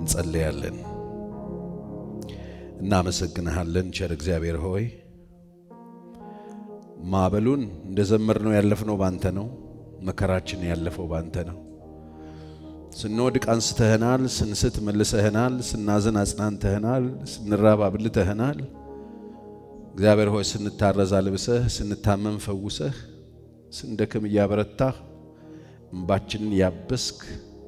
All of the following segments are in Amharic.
እንጸለያለን። እናመሰግንሃለን ቸር እግዚአብሔር ሆይ ማዕበሉን እንደ ዘመርነው ያለፍነው ባንተ ነው። መከራችን ያለፈው ባንተ ነው። ስንወድቅ አንስተህናል፣ ስንስት መልሰህናል፣ ስናዝን አጽናንተህናል፣ ስንራብ አብልተህናል። እግዚአብሔር ሆይ ስንታረዝ አልብሰህ፣ ስንታመም ፈውሰህ፣ ስንደክም እያበረታህ፣ እንባችንን ያበስክ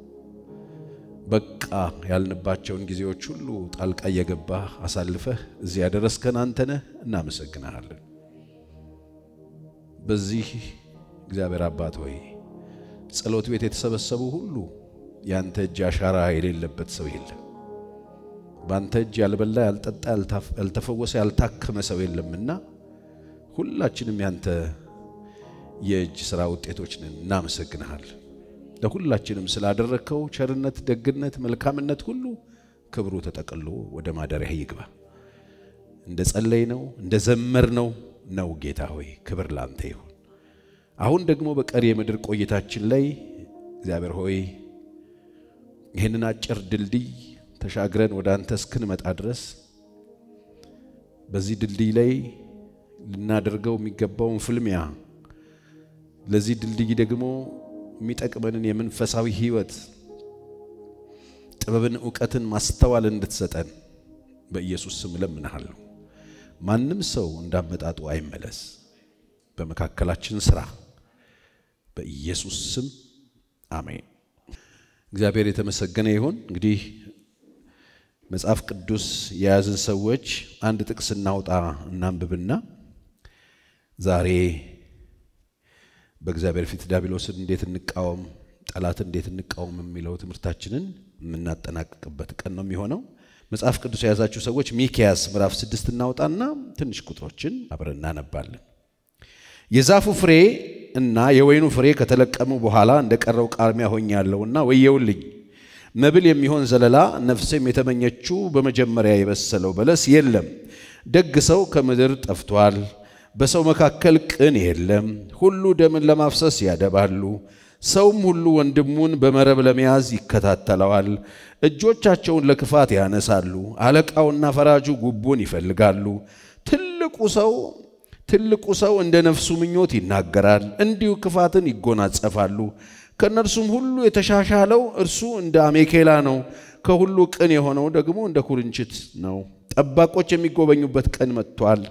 በቃ ያልንባቸውን ጊዜዎች ሁሉ ጣልቃ እየገባህ አሳልፈህ እዚህ ያደረስከን አንተ ነህ። እናመሰግንሃለን። በዚህ እግዚአብሔር አባት ሆይ ጸሎት ቤት የተሰበሰቡ ሁሉ ያንተ እጅ አሻራ የሌለበት ሰው የለም። በአንተ እጅ ያልበላ፣ ያልጠጣ፣ ያልተፈወሰ፣ ያልታከመ ሰው የለምና ሁላችንም ያንተ የእጅ ሥራ ውጤቶች ነን። እናመሰግንሃለን። ለሁላችንም ስላደረግከው ቸርነት፣ ደግነት፣ መልካምነት ሁሉ ክብሩ ተጠቅሎ ወደ ማደሪያ ይግባ። እንደ ጸለይ ነው እንደ ዘመር ነው ነው ጌታ ሆይ ክብር ላንተ ይሁን። አሁን ደግሞ በቀሪ የምድር ቆይታችን ላይ እግዚአብሔር ሆይ ይህንን አጭር ድልድይ ተሻግረን ወደ አንተ እስክንመጣ ድረስ በዚህ ድልድይ ላይ ልናደርገው የሚገባውን ፍልሚያ ለዚህ ድልድይ ደግሞ የሚጠቅመንን የመንፈሳዊ ሕይወት ጥበብን፣ እውቀትን፣ ማስተዋል እንድትሰጠን በኢየሱስ ስም እለምንሃለሁ። ማንም ሰው እንዳመጣጡ አይመለስ። በመካከላችን ስራ በኢየሱስ ስም አሜን። እግዚአብሔር የተመሰገነ ይሁን። እንግዲህ መጽሐፍ ቅዱስ የያዝን ሰዎች አንድ ጥቅስ እናውጣ እናንብብና ዛሬ በእግዚአብሔር ፊት ዲያብሎስን እንዴት እንቃወም፣ ጠላትን እንዴት እንቃወም የሚለው ትምህርታችንን የምናጠናቅቅበት ቀን ነው የሚሆነው። መጽሐፍ ቅዱስ የያዛችሁ ሰዎች ሚክያስ ምዕራፍ ስድስት እናውጣና ትንሽ ቁጥሮችን አብረን እናነባለን። የዛፉ ፍሬ እና የወይኑ ፍሬ ከተለቀሙ በኋላ እንደ ቀረው ቃርሚያ ሆኛለሁና ወየውልኝ። መብል የሚሆን ዘለላ ነፍሴም የተመኘችው በመጀመሪያ የበሰለው በለስ የለም። ደግ ሰው ከምድር ጠፍቷል። በሰው መካከል ቅን የለም። ሁሉ ደምን ለማፍሰስ ያደባሉ። ሰውም ሁሉ ወንድሙን በመረብ ለመያዝ ይከታተለዋል። እጆቻቸውን ለክፋት ያነሳሉ። አለቃውና ፈራጁ ጉቦን ይፈልጋሉ። ትልቁ ሰው ትልቁ ሰው እንደ ነፍሱ ምኞት ይናገራል፣ እንዲሁ ክፋትን ይጎናጸፋሉ። ከእነርሱም ሁሉ የተሻሻለው እርሱ እንደ አሜኬላ ነው፣ ከሁሉ ቅን የሆነው ደግሞ እንደ ኩርንችት ነው። ጠባቆች የሚጎበኙበት ቀን መጥቷል።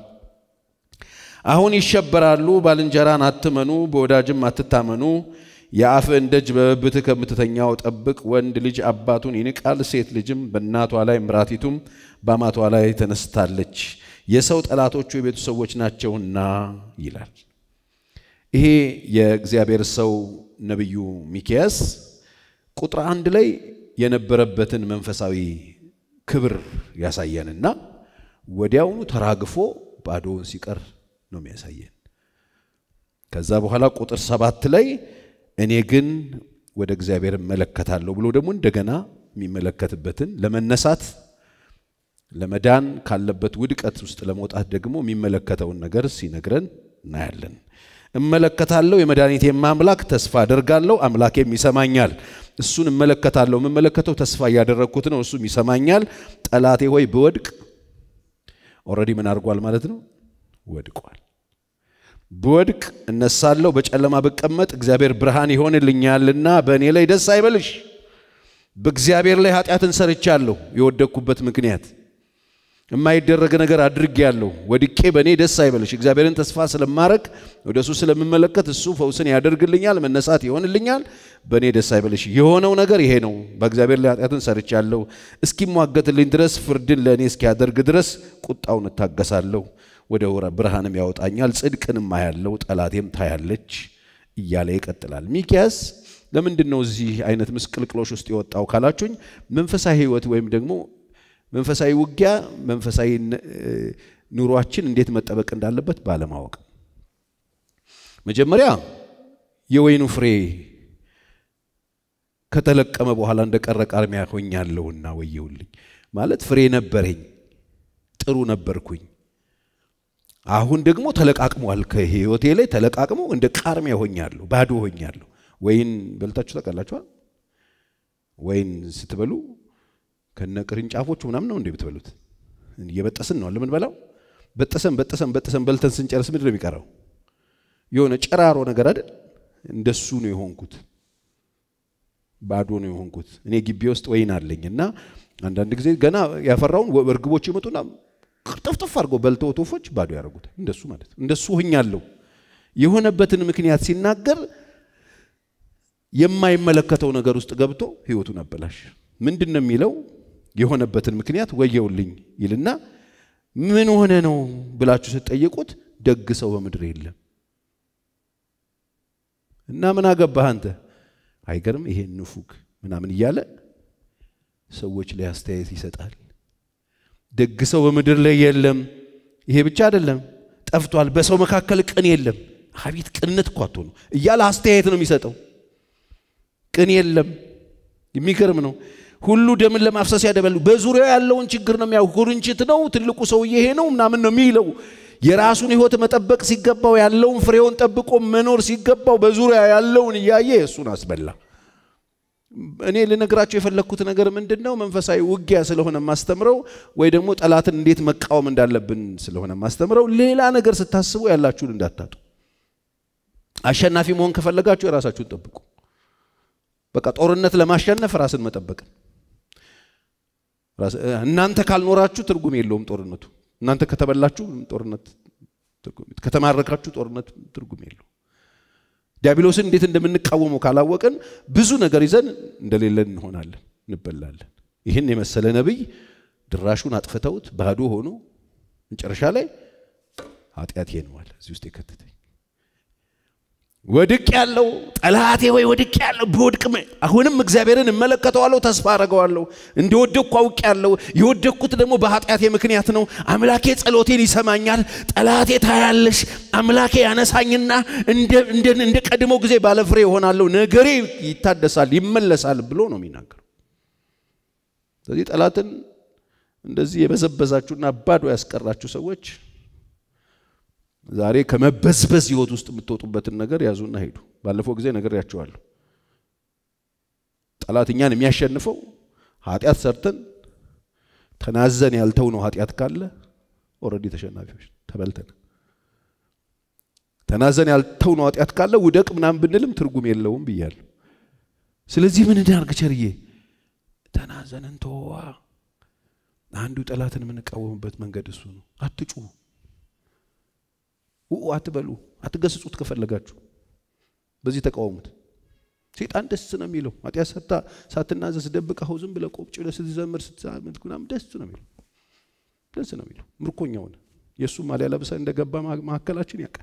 አሁን ይሸበራሉ። ባልንጀራን አትመኑ፣ በወዳጅም አትታመኑ። የአፍህን ደጅ በብብትህ ከምትተኛው ጠብቅ። ወንድ ልጅ አባቱን ይንቃል፣ ሴት ልጅም በእናቷ ላይ ምራቲቱም በአማቷ ላይ ተነስታለች። የሰው ጠላቶቹ የቤቱ ሰዎች ናቸውና ይላል። ይሄ የእግዚአብሔር ሰው ነቢዩ ሚክያስ ቁጥር አንድ ላይ የነበረበትን መንፈሳዊ ክብር ያሳየንና ወዲያውኑ ተራግፎ ባዶውን ሲቀር ነው የሚያሳየን። ከዛ በኋላ ቁጥር ሰባት ላይ እኔ ግን ወደ እግዚአብሔር እመለከታለሁ ብሎ ደግሞ እንደገና የሚመለከትበትን ለመነሳት ለመዳን ካለበት ውድቀት ውስጥ ለመውጣት ደግሞ የሚመለከተውን ነገር ሲነግረን እናያለን። እመለከታለሁ፣ የመድኃኒቴም አምላክ ተስፋ አደርጋለሁ፣ አምላኬም ይሰማኛል። እሱን እመለከታለሁ። የምመለከተው ተስፋ እያደረግኩት ነው፣ እሱም ይሰማኛል። ጠላቴ ሆይ ብወድቅ ኦልሬዲ ምን አድርጓል ማለት ነው? ወድቋል። ብወድቅ እነሳለሁ፣ በጨለማ ብቀመጥ እግዚአብሔር ብርሃን ይሆንልኛልና በእኔ ላይ ደስ አይበልሽ። በእግዚአብሔር ላይ ኃጢአትን ሰርቻለሁ። የወደቅኩበት ምክንያት የማይደረግ ነገር አድርጌያለሁ። ወድቄ በእኔ ደስ አይበልሽ። እግዚአብሔርን ተስፋ ስለማረግ ወደ እሱ ስለምመለከት እሱ ፈውስን ያደርግልኛል፣ መነሳት ይሆንልኛል። በእኔ ደስ አይበልሽ። የሆነው ነገር ይሄ ነው። በእግዚአብሔር ላይ ኃጢአትን ሰርቻለሁ። እስኪሟገትልኝ ድረስ ፍርድን ለእኔ እስኪያደርግ ድረስ ቁጣውን እታገሳለሁ። ወደ ብርሃንም ያወጣኛል፣ ጽድቅንም አያለው፣ ጠላቴም ታያለች እያለ ይቀጥላል። ሚክያስ ለምንድን ነው እዚህ አይነት ምስቅልቅሎች ውስጥ የወጣው ካላችሁኝ፣ መንፈሳዊ ሕይወት ወይም ደግሞ መንፈሳዊ ውጊያ፣ መንፈሳዊ ኑሯችን እንዴት መጠበቅ እንዳለበት ባለማወቅ መጀመሪያ የወይኑ ፍሬ ከተለቀመ በኋላ እንደቀረ ቃርሚያ ሆኛለሁና ወየውልኝ ማለት ፍሬ ነበረኝ፣ ጥሩ ነበርኩኝ። አሁን ደግሞ ተለቃቅሟል። ከህይወቴ ላይ ተለቃቅሞ እንደ ቃርሚያ ሆኛለሁ፣ ባዶ ሆኛለሁ። ወይን በልታችሁ ታውቃላችኋል? ወይን ስትበሉ ከነ ቅርንጫፎቹ ምናምን ነው እንዴ ብትበሉት? እየበጠስን ነው ለምን በላው? በጠሰን በጠሰን በጠሰን በልተን ስንጨርስ ምንድን ነው የሚቀረው? የሆነ ጨራሮ ነገር አይደል? እንደሱ ነው የሆንኩት። ባዶ ነው የሆንኩት። እኔ ግቢ ውስጥ ወይን አለኝ እና አንዳንድ ጊዜ ገና ያፈራውን እርግቦች ይመጡና ቅርጥፍጥፍ አድርገው በልተው ወፎች ባዶ ያደርጉታል። እንደሱ ማለት እንደሱ ሆኛለሁ። የሆነበትን ምክንያት ሲናገር የማይመለከተው ነገር ውስጥ ገብቶ ህይወቱን አበላሽ። ምንድን ነው የሚለው? የሆነበትን ምክንያት ወየውልኝ ይልና ምን ሆነ ነው ብላችሁ ስትጠይቁት ደግ ሰው በምድር የለም እና ምን አገባህ አንተ አይገርም ይሄ ንፉግ ምናምን እያለ ሰዎች ላይ አስተያየት ይሰጣል። ደግ ሰው በምድር ላይ የለም። ይሄ ብቻ አይደለም፣ ጠፍቷል። በሰው መካከል ቅን የለም። አቤት ቅንነት እኮ አትሆኑ እያለ አስተያየት ነው የሚሰጠው። ቅን የለም። የሚገርም ነው። ሁሉ ደምን ለማፍሰስ ያደበሉ በዙሪያው ያለውን ችግር ነው የሚያው ኩርንችት ነው ትልቁ ሰውዬ ይሄ ነው ምናምን ነው የሚለው የራሱን ህይወት መጠበቅ ሲገባው ያለውን ፍሬውን ጠብቆ መኖር ሲገባው በዙሪያ ያለውን እያየ እሱን አስበላ። እኔ ልነግራቸው የፈለግኩት ነገር ምንድን ነው? መንፈሳዊ ውጊያ ስለሆነ ማስተምረው ወይ ደግሞ ጠላትን እንዴት መቃወም እንዳለብን ስለሆነ ማስተምረው፣ ሌላ ነገር ስታስቡ ያላችሁን እንዳታጡ። አሸናፊ መሆን ከፈለጋችሁ የራሳችሁን ጠብቁ። በቃ ጦርነት ለማሸነፍ ራስን መጠበቅ። እናንተ ካልኖራችሁ ትርጉም የለውም ጦርነቱ። እናንተ ከተበላችሁ ጦርነት ከተማረካችሁ ጦርነት ትርጉም የለው። ዲያብሎስን እንዴት እንደምንቃወመው ካላወቅን ብዙ ነገር ይዘን እንደሌለን እንሆናለን፣ እንበላለን። ይህን የመሰለ ነቢይ ድራሹን አጥፍተውት ባዶ ሆኖ መጨረሻ ላይ ኃጢአት ነዋል እዚህ ውስጥ የከተተኝ ወድቅ ያለው ጠላቴ ወይ ወድቅ ያለው ቢወድቅም አሁንም እግዚአብሔርን እመለከተዋለሁ፣ ተስፋ አደርገዋለሁ። እንደወደቅኩ አውቅ ያለው የወደቅኩት ደግሞ በኃጢአቴ ምክንያት ነው። አምላኬ ጸሎቴን ይሰማኛል። ጠላቴ ታያለሽ፣ አምላኬ ያነሳኝና እንደ ቀድሞ ጊዜ ባለፍሬ ይሆናለሁ፣ ነገሬ ይታደሳል፣ ይመለሳል ብሎ ነው የሚናገረው። ስለዚህ ጠላትን እንደዚህ የበዘበዛችሁና ባዶ ያስቀራችሁ ሰዎች ዛሬ ከመበዝበዝ ህይወት ውስጥ የምትወጡበትን ነገር ያዙና ሄዱ። ባለፈው ጊዜ ነግሬያቸዋለሁ። ጠላት እኛን የሚያሸንፈው ኃጢአት ሰርተን ተናዘን ያልተው ነው። ኃጢአት ካለ ኦልሬዲ ተሸናፊዎች ተበልተን ተናዘን ያልተው ነው። ኃጢአት ካለ ውደቅ ምናምን ብንልም ትርጉም የለውም ብያለሁ። ስለዚህ ምን እናድርግ ቸርዬ? ተናዘንን ተዋ። አንዱ ጠላትን የምንቃወምበት መንገድ እሱ ነው። አትጩሁ ውኡ አትበሉ፣ አትገስጹት። ከፈለጋችሁ በዚህ ተቃወሙት። ሴጣን ደስ ነው የሚለው ኃጢአት ሰርታ ሳትናዘዝ ደብቀኸው ዝም ብለህ ቆብጭ ብለህ ስትዘምር ስትዛመት ምናምን ደስ ነው የሚለው ደስ ነው የሚለው ምርኮኛ ሆነ። የእሱ ማሊያ ለብሰህ እንደገባ መካከላችን ያውቃል።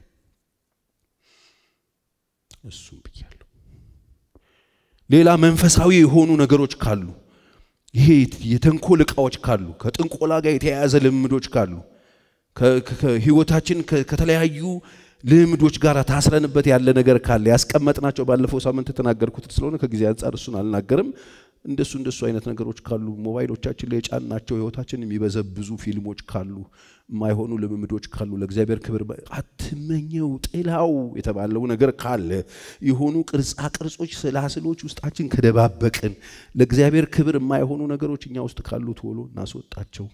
እሱም ብያለሁ። ሌላ መንፈሳዊ የሆኑ ነገሮች ካሉ ይሄ የተንኮል ዕቃዎች ካሉ ከጥንቆላ ጋር የተያያዘ ልምዶች ካሉ ከህይወታችን ከተለያዩ ልምዶች ጋር ታስረንበት ያለ ነገር ካለ ያስቀመጥናቸው ባለፈው ሳምንት የተናገርኩት ስለሆነ ከጊዜ አንጻር እሱን አልናገርም። እንደሱ እንደሱ አይነት ነገሮች ካሉ ሞባይሎቻችን ላይ የጫናቸው ህይወታችን የሚበዘብዙ ፊልሞች ካሉ የማይሆኑ ልምምዶች ካሉ ለእግዚአብሔር ክብር አትመኘው ጥላው የተባለው ነገር ካለ የሆኑ ቅርጻ ቅርጾች፣ ስላስሎች ውስጣችን ከደባበቅን ለእግዚአብሔር ክብር የማይሆኑ ነገሮች እኛ ውስጥ ካሉ ቶሎ እናስወጣቸው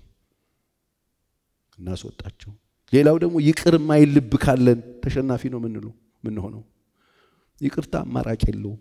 እናስወጣቸው። ሌላው ደግሞ ይቅር የማይል ልብ ካለን ተሸናፊ ነው ምንለው ምንሆነው። ይቅርታ አማራጭ የለውም።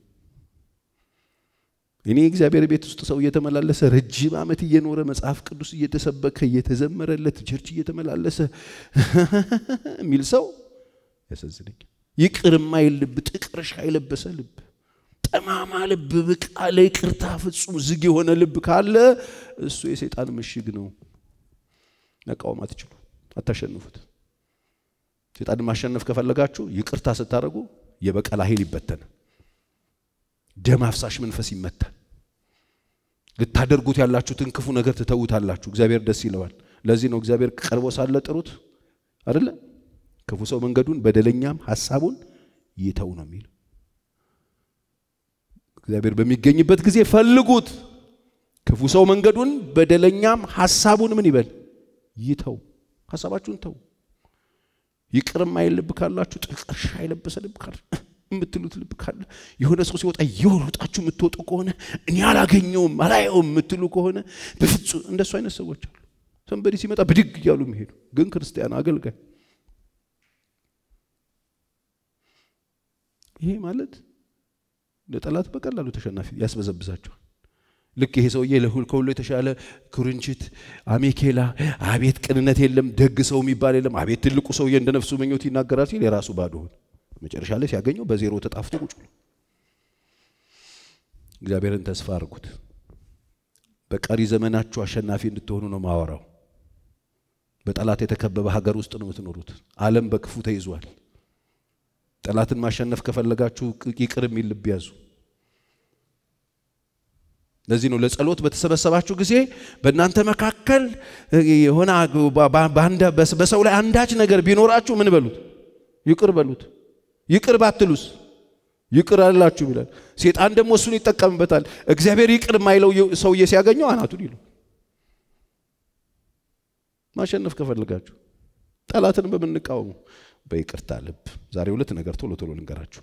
እኔ እግዚአብሔር ቤት ውስጥ ሰው እየተመላለሰ ረጅም ዓመት እየኖረ መጽሐፍ ቅዱስ እየተሰበከ እየተዘመረለት ቸርች እየተመላለሰ የሚል ሰው ያሳዝነኝ። ይቅር የማይል ልብ፣ ጥቅርሻ የለበሰ ልብ፣ ጠማማ ልብ፣ ብቃ ለይቅርታ ፍጹም ዝግ የሆነ ልብ ካለ እሱ የሰይጣን ምሽግ ነው። መቃወም አትችሉ፣ አታሸንፉት። ሴጣንን ማሸነፍ ከፈለጋችሁ ይቅርታ ስታደርጉ የበቀል ኃይል ይበተን፣ ደም አፍሳሽ መንፈስ ይመታል። ልታደርጉት ያላችሁትን ክፉ ነገር ትተውታላችሁ። እግዚአብሔር ደስ ይለዋል። ለዚህ ነው እግዚአብሔር ቀርቦ ሳለ ጥሩት አይደለ? ክፉ ሰው መንገዱን በደለኛም ሐሳቡን ይተው ነው የሚለው። እግዚአብሔር በሚገኝበት ጊዜ ፈልጉት። ክፉ ሰው መንገዱን በደለኛም ሐሳቡን ምን ይበል ይተው። ሐሳባችሁን ተው። ይቅር የማይል ልብ ካላችሁ ጥቅርሻ የለበሰ ልብ ካለ የምትሉት ልብ ካለ የሆነ ሰው ሲወጣ እየወጣችሁ የምትወጡ ከሆነ እኔ አላገኘውም አላየውም የምትሉ ከሆነ በፍጹም እንደሱ አይነት ሰዎች አሉ። ሰንበዲ ሲመጣ ብድግ እያሉ የሚሄዱ ግን ክርስቲያን አገልጋይ ይሄ ማለት ለጠላት በቀላሉ ተሸናፊ ያስበዘብዛቸዋል። ልክ ይሄ ሰውዬ ለሁል ከሁሉ የተሻለ ኩርንችት፣ አሜኬላ፣ አቤት ቅንነት የለም ደግ ሰው የሚባል የለም፣ አቤት ትልቁ ሰውዬ እንደ ነፍሱ ምኞት ይናገራል ሲል የራሱ ባዶ ሆነ። መጨረሻ ላይ ሲያገኘው በዜሮ ተጣፍቶ ቁጭ ብሎ እግዚአብሔርን ተስፋ አድርጉት። በቀሪ ዘመናችሁ አሸናፊ እንድትሆኑ ነው ማወራው። በጠላት የተከበበ ሀገር ውስጥ ነው የምትኖሩት። ዓለም በክፉ ተይዟል። ጠላትን ማሸነፍ ከፈለጋችሁ ይቅር የሚል ልብ ያዙ። ለዚህ ነው ለጸሎት በተሰበሰባችሁ ጊዜ በእናንተ መካከል የሆነ በሰው ላይ አንዳች ነገር ቢኖራችሁ ምን በሉት? ይቅር በሉት። ይቅር ባትሉስ ይቅር አላችሁ ይላል። ሴጣን ደግሞ እሱን ይጠቀምበታል። እግዚአብሔር ይቅር የማይለው ሰውዬ ሲያገኘው አናቱን ይሉ። ማሸነፍ ከፈለጋችሁ ጠላትን በምንቃወሙ በይቅርታ ልብ። ዛሬ ሁለት ነገር ቶሎ ቶሎ ልንገራችሁ።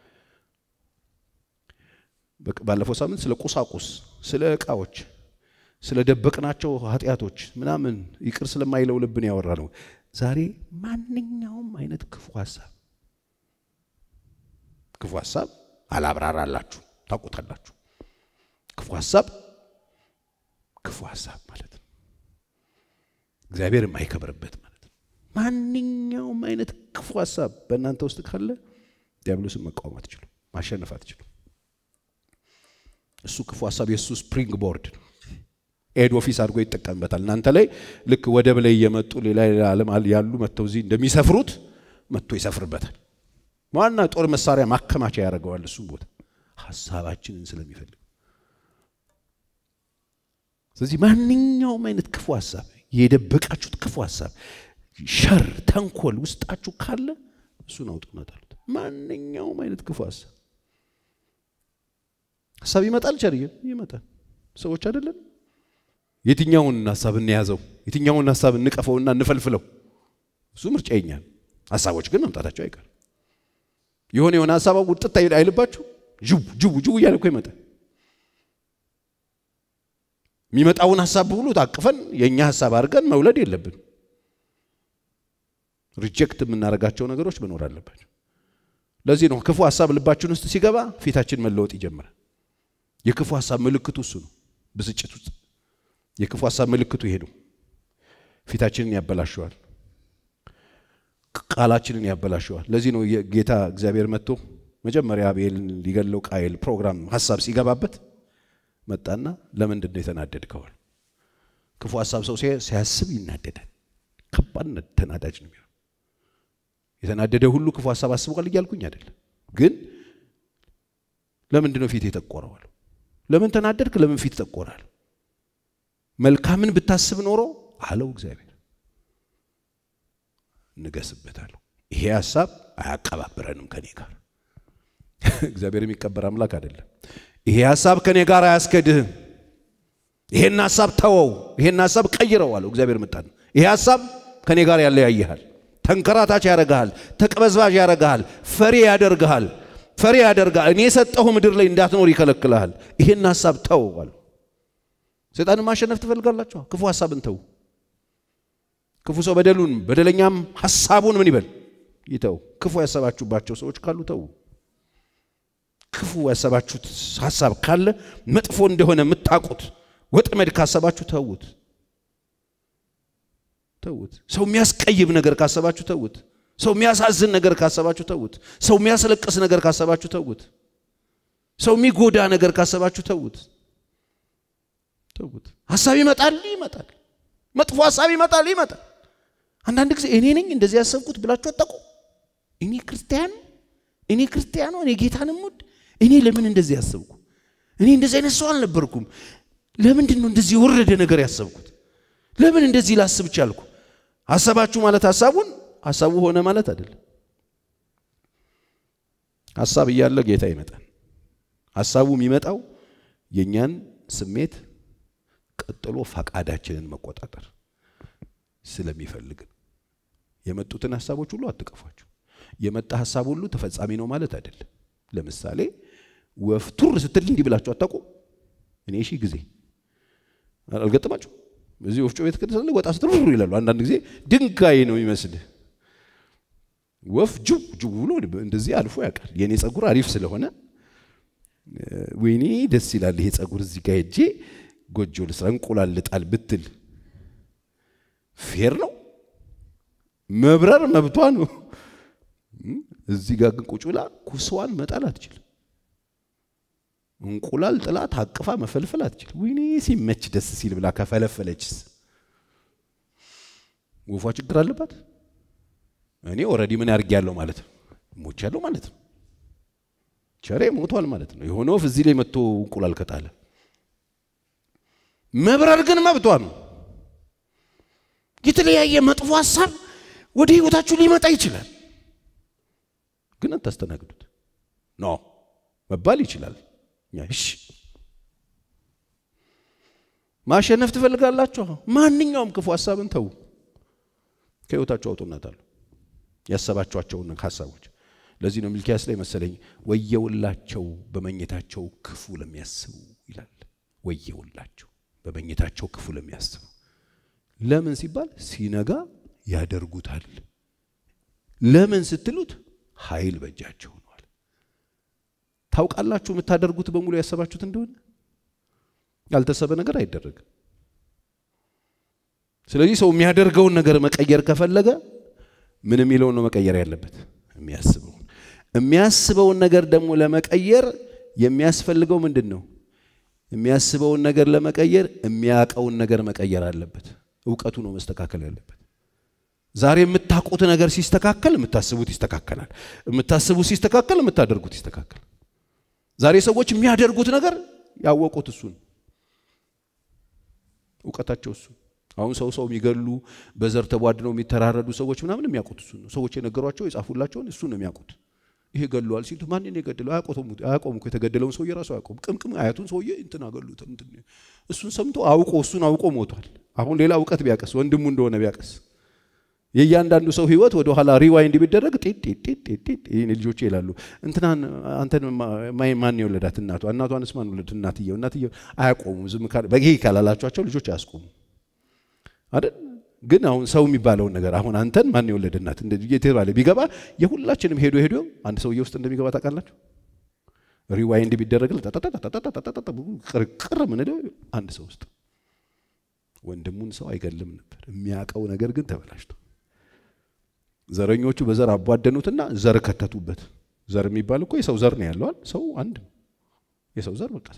ባለፈው ሳምንት ስለ ቁሳቁስ፣ ስለ ዕቃዎች፣ ስለ ደበቅናቸው ኃጢአቶች ምናምን ይቅር ስለማይለው ልብን ያወራ ነው። ዛሬ ማንኛውም አይነት ክፉ ሀሳብ ክፉ ሀሳብ አላብራራላችሁ፣ ታውቁታላችሁ። ክፉ ሀሳብ ክፉ ሀሳብ ማለት ነው፣ እግዚአብሔር የማይከብርበት ማለት ነው። ማንኛውም አይነት ክፉ ሀሳብ በእናንተ ውስጥ ካለ ዲያብሎስን መቃወም አትችሉም፣ ማሸነፍ አትችሉም። እሱ ክፉ ሀሳብ የእሱ ስፕሪንግ ቦርድ ነው። ኤድ ኦፊስ አድርጎ ይጠቀምበታል። እናንተ ላይ ልክ ወደብ ላይ እየመጡ ሌላ ሌላ ዓለም ያሉ መጥተው እዚህ እንደሚሰፍሩት መጥቶ ይሰፍርበታል። ዋና ጦር መሳሪያ ማከማቻ ያደርገዋል። እሱም ቦታ ሀሳባችንን ስለሚፈልግ ስለዚህ ማንኛውም አይነት ክፉ ሀሳብ የደበቃችሁት ክፉ ሀሳብ፣ ሸር፣ ተንኮል ውስጣችሁ ካለ እሱን አውጡና ጣሉት። ማንኛውም አይነት ክፉ ሀሳብ ሀሳብ ይመጣል። ቸርየ ይመጣል። ሰዎች አይደለም። የትኛውን ሀሳብ እንያዘው? የትኛውን ሀሳብ እንቀፈውና እንፈልፍለው? እሱ ምርጫ ይኛል። ሀሳቦች ግን መምጣታቸው አይቀርም። የሆነ የሆነ ሀሳብ ውጥት አይልባችሁ? ጅው ጅው ጅው እያለ እኮ ይመጣል። የሚመጣውን ሀሳብ ሁሉ ታቅፈን የእኛ ሀሳብ አድርገን መውለድ የለብን። ሪጀክት የምናደርጋቸው ነገሮች መኖር አለባቸው። ለዚህ ነው ክፉ ሀሳብ ልባችን ውስጥ ሲገባ ፊታችን መለወጥ ይጀምራል። የክፉ ሀሳብ ምልክቱ እሱ ነው። ብስጭት ውስጥ የክፉ ሀሳብ ምልክቱ ይሄ ነው። ፊታችንን ያበላሸዋል፣ ቃላችንን ያበላሸዋል። ለዚህ ነው ጌታ እግዚአብሔር መጥቶ መጀመሪያ አቤልን ሊገለው ቃየል ፕሮግራም ሀሳብ ሲገባበት መጣና ለምንድን ነው የተናደድከዋል? ክፉ ሀሳብ ሰው ሲያስብ ይናደዳል። ከባድ ተናዳጅ ነው የሚሆነው። የተናደደ ሁሉ ክፉ ሀሳብ አስቧል እያልኩኝ አይደለም፣ ግን ለምንድን ነው ፊት የጠቆረዋል? ለምን ተናደድክ? ለምን ፊት ጠቆራል? መልካምን ብታስብ ኖሮ አለው እግዚአብሔር እንገስበታለሁ። ይሄ ሀሳብ አያቀባብረንም ከኔ ጋር። እግዚአብሔር የሚቀበር አምላክ አይደለም። ይሄ ሀሳብ ከኔ ጋር አያስከድህም። ይሄን ሀሳብ ተወው፣ ይሄን ሀሳብ ቀይረው አለው እግዚአብሔር። ምጣን ይሄ ሀሳብ ከኔ ጋር ያለያይሃል፣ ተንከራታች ያደርግሃል፣ ተቅበዝባዥ ያደርግሃል፣ ፈሪ ያደርግሃል ፈሪ ያደርጋል። እኔ የሰጠሁ ምድር ላይ እንዳትኖር ይከለክልሃል። ይሄን ሀሳብ ተው አሉ። ሰይጣንን ማሸነፍ ትፈልጋላችሁ? ክፉ ሀሳብን ተው። ክፉ ሰው በደሉን በደለኛም ሀሳቡን ምን ይበል ይተው። ክፉ ያሰባችሁባቸው ሰዎች ካሉ ተው። ክፉ ያሰባችሁት ሀሳብ ካለ መጥፎ እንደሆነ የምታውቁት ወጥመድ ካሰባችሁ ተዉት፣ ተዉት። ሰው የሚያስቀይም ነገር ካሰባችሁ ተዉት። ሰው የሚያሳዝን ነገር ካሰባችሁ ተዉት። ሰው የሚያስለቅስ ነገር ካሰባችሁ ተዉት። ሰው የሚጎዳ ነገር ካሰባችሁ ተዉት፣ ተዉት። ሀሳብ ይመጣል ይመጣል፣ መጥፎ ሀሳብ ይመጣል ይመጣል። አንዳንድ ጊዜ እኔ ነኝ እንደዚህ ያሰብኩት ብላችሁ አጠቁ። እኔ ክርስቲያን እኔ ክርስቲያኑ እኔ ጌታንም ውድ እኔ ለምን እንደዚህ ያሰብኩ? እኔ እንደዚህ አይነት ሰው አልነበርኩም። ለምንድን ነው እንደዚህ የወረደ ነገር ያሰብኩት? ለምን እንደዚህ ላስብ ቻልኩ? ሀሳባችሁ ማለት ሀሳቡን ሀሳቡ ሆነ ማለት አይደለም። ሀሳብ እያለ ጌታ ይመጣል። ሀሳቡ የሚመጣው የእኛን ስሜት ቀጥሎ ፈቃዳችንን መቆጣጠር ስለሚፈልግ የመጡትን ሀሳቦች ሁሉ አትቀፏቸው። የመጣ ሀሳብ ሁሉ ተፈጻሚ ነው ማለት አይደለም። ለምሳሌ ወፍ ቱር ስትል እንዲህ ብላችሁ አታውቁም? እኔ ሺህ ጊዜ አልገጠማችሁ? እዚህ ወፍጮ ቤት ከተሰለ ወጣ ስትል ይላሉ። አንዳንድ ጊዜ ድንጋይ ነው ይመስልህ ወፍ ጅው ጅው ብሎ እንደዚህ አልፎ ያውቃል። የእኔ ጸጉር አሪፍ ስለሆነ ወይኔ ደስ ይላል ይሄ ጸጉር፣ እዚህ ጋር ሄጄ ጎጆ ልስራ እንቁላል ልጣል ብትል ፌር ነው? መብረር መብቷ ነው። እዚህ ጋር ግን ቁጭ ብላ ኩስዋን መጣል አትችልም። እንቁላል ጥላ ታቅፋ መፈልፈል አትችልም። ወይኔ ሲመች ደስ ሲል ብላ ከፈለፈለችስ ወፏ ችግር አለባት? እኔ ኦልሬዲ ምን ያርጌያለሁ ማለት ነው? ሞቻለሁ ማለት ነው። ቸሬ ሞቷል ማለት ነው። የሆነ ወፍ እዚህ ላይ መጥቶ እንቁላል ከጣለ መብረር ግን መብቷ ነው። የተለያየ መጥፎ ሀሳብ ወደ ህይወታችሁ ሊመጣ ይችላል፣ ግን አታስተናግዱት። ኖ መባል ይችላል። እሺ ማሸነፍ ትፈልጋላችሁ? ማንኛውም ክፉ ሀሳብን ተዉ፣ ከህይወታችሁ አውጡናታሉ ያሰባችኋቸውን ሀሳቦች። ለዚህ ነው ሚልኪያስ ላይ መሰለኝ ወየውላቸው በመኝታቸው ክፉ ለሚያስቡ ይላል። ወየውላቸው በመኝታቸው ክፉ ለሚያስቡ ለምን ሲባል ሲነጋ ያደርጉታል። ለምን ስትሉት ኃይል በእጃቸው ሆኗል። ታውቃላችሁ የምታደርጉት በሙሉ ያሰባችሁት እንደሆነ ያልተሰበ ነገር አይደረግም። ስለዚህ ሰው የሚያደርገውን ነገር መቀየር ከፈለገ ምን የሚለውን ነው መቀየር ያለበት? የሚያስበውን። የሚያስበውን ነገር ደግሞ ለመቀየር የሚያስፈልገው ምንድን ነው? የሚያስበውን ነገር ለመቀየር የሚያውቀውን ነገር መቀየር አለበት። እውቀቱ ነው መስተካከል ያለበት። ዛሬ የምታውቁት ነገር ሲስተካከል የምታስቡት ይስተካከላል። የምታስቡት ሲስተካከል የምታደርጉት ይስተካከል። ዛሬ ሰዎች የሚያደርጉት ነገር ያወቁት እሱን እውቀታቸው እሱ አሁን ሰው ሰው የሚገሉ በዘር ተቧድነው የሚተራረዱ ሰዎች ምናምን የሚያውቁት እሱን ነው። ሰዎች የነገሯቸው የጻፉላቸውን እሱን ነው የሚያውቁት። ይሄ ገለዋል ሲሉ ማንን የገደለው አያቆም እኮ የተገደለውን ሰውዬ ራሱ አያቆም። ቅምቅም አያቱን ሰውዬ እንትን አገሉት። እሱን ሰምቶ አውቆ እሱን አውቆ ሞቷል። አሁን ሌላ እውቀት ቢያቀስ ወንድሙ እንደሆነ ቢያቀስ የእያንዳንዱ ሰው ህይወት ወደ ኋላ ሪዋይንድ ቢደረግ ጤጤጤጤጤ ይህን ልጆቼ ይላሉ እንትናን አንተን ማን የወለዳት እናቷ እናቷንስ ማን ወለድ እናትየው እናትየው አያቆሙ ዝም በጊዜ ካላላቸኋቸው ልጆች አያስቆሙ አይደል ግን አሁን ሰው የሚባለውን ነገር አሁን አንተን ማን የወለደ እናት የተባለ ቢገባ የሁላችንም ሄዶ ሄዶ አንድ ሰውዬ ውስጥ እንደሚገባ ታውቃላችሁ ሪዋይንድ ቢደረግ ቅርቅር ምንለው አንድ ሰው ውስጥ ወንድሙን ሰው አይገልም ነበር የሚያውቀው ነገር ግን ተበላሽቶ ዘረኞቹ በዘር አቧደኑትና ዘር ከተቱበት። ዘር የሚባል እኮ የሰው ዘር ነው ያለዋል። ሰው አንድ ነው። የሰው ዘር በቃ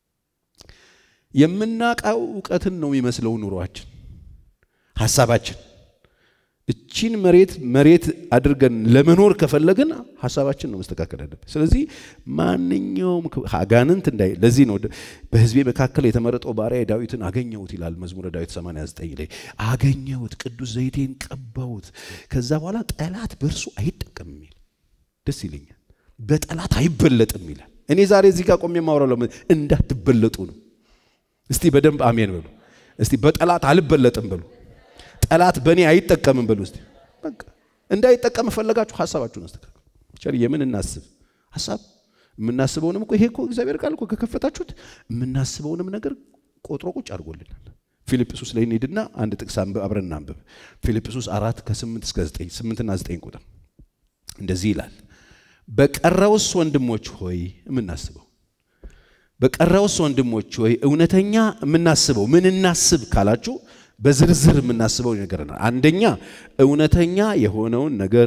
የምናውቀው እውቀትን ነው የሚመስለው ኑሯችን፣ ሀሳባችን። እቺን መሬት መሬት አድርገን ለመኖር ከፈለግን ሀሳባችን ነው መስተካከል ያለበት። ስለዚህ ማንኛውም አጋንንት እንዳይ ለዚህ ነው በሕዝቤ መካከል የተመረጠው ባሪያ ዳዊትን አገኘሁት ይላል መዝሙረ ዳዊት 89 ላይ አገኘሁት፣ ቅዱስ ዘይቴን ቀባሁት፣ ከዛ በኋላ ጠላት በእርሱ አይጠቀምም ይል ደስ ይለኛል። በጠላት አይበለጥም ይላል። እኔ ዛሬ እዚህ ጋር ቆሜ የማወራው እንዳትበለጡ ነው። እስቲ በደንብ አሜን በሉ። እስቲ በጠላት አልበለጥም በሉ። ጠላት በእኔ አይጠቀምም በሉ። እስቲ በቃ እንዳይጠቀም ፈለጋችሁ ሀሳባችሁን አስተካክሉ። ቸር የምን እናስብ ሀሳብ የምናስበውንም እኮ ይሄ እኮ እግዚአብሔር ቃል እኮ ከከፈታችሁት የምናስበውንም ነገር ቆጥሮ ቁጭ አድርጎልናል። ፊልጵስዩስ ላይ እንሂድና አንድ ጥቅስ አብረን እናንብብ። ፊልጵስዩስ አራት ከስምንት እስከ ዘጠኝ ስምንትና ዘጠኝ ቁጥር እንደዚህ ይላል። በቀረውስ ወንድሞች ሆይ የምናስበው በቀረውስ ወንድሞች ሆይ እውነተኛ የምናስበው ምን እናስብ ካላችሁ በዝርዝር የምናስበው ነገር ነው። አንደኛ እውነተኛ የሆነውን ነገር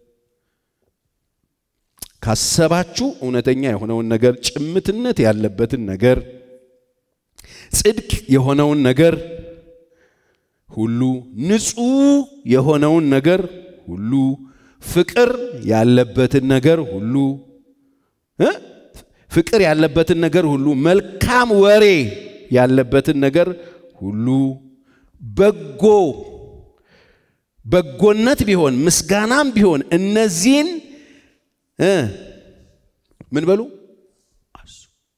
ካሰባችሁ እውነተኛ የሆነውን ነገር፣ ጭምትነት ያለበትን ነገር፣ ጽድቅ የሆነውን ነገር ሁሉ፣ ንጹሕ የሆነውን ነገር ሁሉ፣ ፍቅር ያለበትን ነገር ሁሉ ፍቅር ያለበትን ነገር ሁሉ፣ መልካም ወሬ ያለበትን ነገር ሁሉ በጎ በጎነት ቢሆን ምስጋናም ቢሆን እነዚህን ምን በሉ አሱ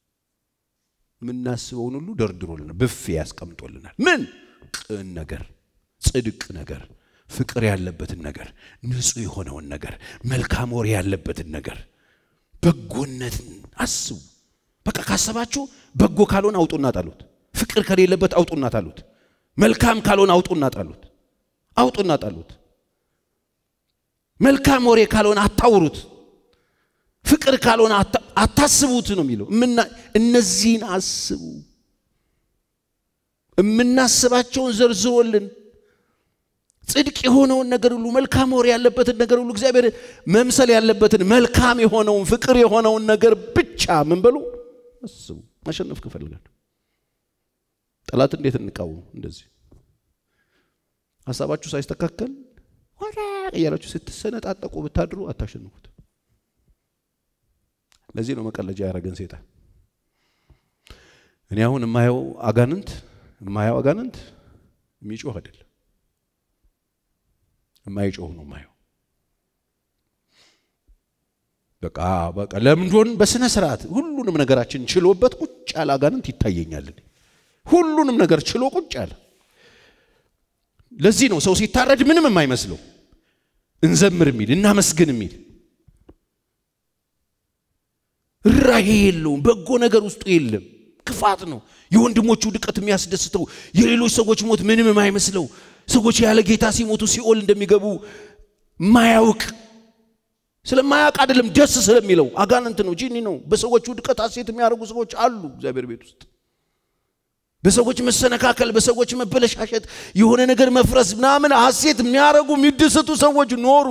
የምናስበውን ሁሉ ደርድሮልናል፣ ብፌ ያስቀምጦልናል። ምን ቅን ነገር፣ ጽድቅ ነገር፣ ፍቅር ያለበትን ነገር፣ ንጹሕ የሆነውን ነገር፣ መልካም ወሬ ያለበትን ነገር፣ በጎነትን አስቡ። በቃ ካሰባችሁ በጎ ካልሆነ አውጡና ጣሉት። ፍቅር ከሌለበት አውጡና ጣሉት። መልካም ካልሆነ አውጡና ጣሉት። አውጡና ጣሉት። መልካም ወሬ ካልሆነ አታውሩት። ፍቅር ካልሆነ አታስቡት ነው የሚለው። እነዚህን አስቡ። የምናስባቸውን ዘርዝሮልን ጽድቅ የሆነውን ነገር ሁሉ መልካም ወሬ ያለበትን ነገር ሁሉ እግዚአብሔር መምሰል ያለበትን መልካም የሆነውን ፍቅር የሆነውን ነገር ብቻ ምን በሉ አስቡ። ማሸነፍ ከፈልጋለሁ ጠላት እንዴት እንቃወም? እንደዚህ ሀሳባችሁ ሳይስተካከል ወራ እያላችሁ ስትሰነጣጠቁ ብታድሩ አታሸንፉት። ለዚህ ነው መቀለጃ ያደረገን ሴጣን። እኔ አሁን የማየው አጋንንት የማየው አጋንንት የሚጮህ አይደለም የማይጮህ ነው የማየው። በቃ በቃ ለምንዶን በስነ ስርዓት ሁሉንም ነገራችን ችሎበት ቁጭ ያለ አጋንንት ይታየኛል። ሁሉንም ነገር ችሎ ቁጭ ያለ። ለዚህ ነው ሰው ሲታረድ ምንም የማይመስለው እንዘምር የሚል እናመስግን የሚል ራሄ የለውም። በጎ ነገር ውስጡ የለም። ክፋት ነው። የወንድሞቹ ድቀት የሚያስደስተው፣ የሌሎች ሰዎች ሞት ምንም የማይመስለው፣ ሰዎች ያለ ጌታ ሲሞቱ ሲኦል እንደሚገቡ ማያውቅ ስለማያውቅ አይደለም፣ ደስ ስለሚለው አጋንንት ነው፣ ጂኒ ነው። በሰዎቹ ድቀት ሐሴት የሚያደርጉ ሰዎች አሉ እግዚአብሔር ቤት ውስጥ። በሰዎች መሰነካከል፣ በሰዎች መበለሻሸት፣ የሆነ ነገር መፍረስ ምናምን ሐሴት የሚያደርጉ የሚደሰቱ ሰዎች ኖሩ።